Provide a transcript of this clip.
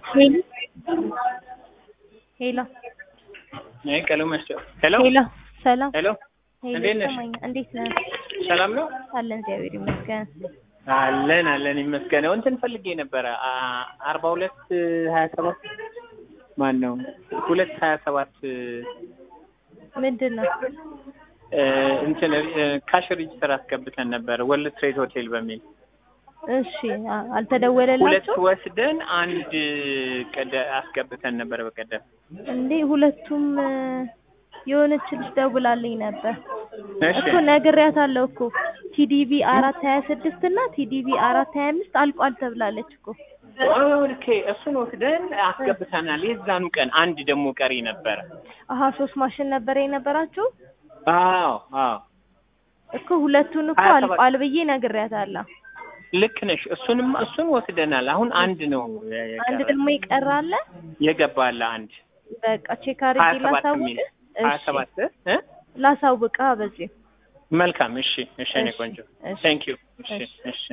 ሄሎ አይ ቀለሙ ያስቸዋል። ሄሎ ሄሎ ሰላም ሄሎ ሄሎ እንዴት ነሽ? ይሰማኛል። እንዴት ነህ? ሰላም ነው አለን እግዚአብሔር ይመስገን። አለን አለን ይመስገነው። እንትን ፈልጌ ነበረ አ- አርባ ሁለት ሀያ ሰባት ማን ነው ሁለት ሀያ ሰባት ምንድን ነው? እ፣ እንትን እ፣ ካሽ ሬጅስተር አስገብተን ነበረ ወርልድ ትሬድ ሆቴል በሚል እሺ አ- ሁለት አልተደወለላችሁ ወስደን አንድ ቀደ አስገብተን ነበረ በቀደም እንዴ? ሁለቱም እ፣ የሆነች ልጅ ደውላልኝ ነበር እሺ እኮ ነግሬያታለሁ እኮ ቲዲቪ አራት ሀያ ስድስት እና ቲዲቪ አራት ሀያ አምስት አልቋል ተብላለች እኮ ኦኬ እሱን ወስደን አስገብተናል የዛኑ ቀን አንድ ደግሞ ቀሪ ነበረ አሀ ሶስት ማሽን ነበረ የነበራችሁ አዎ አዎ እኮ ሁለቱን እኮ ሀያ ሰባት አልቋል ብዬ ነግሬያታለሁ። ልክ ነሽ እሱንም እሱን ወስደናል አሁን አንድ ነው አንድ ደግሞ ይቀራል። የገባለ አንድ በቃ ቼክ ሀያ አድርጌ ሰባት ላሳውቅ የሚል ሀያ እሺ ሰባት እ ላሳውቅ በዚህ መልካም እሺ እሺ እኔ እሺ ቆንጆ እሺ ቴንክ ዩ እሺ እሺ እሺ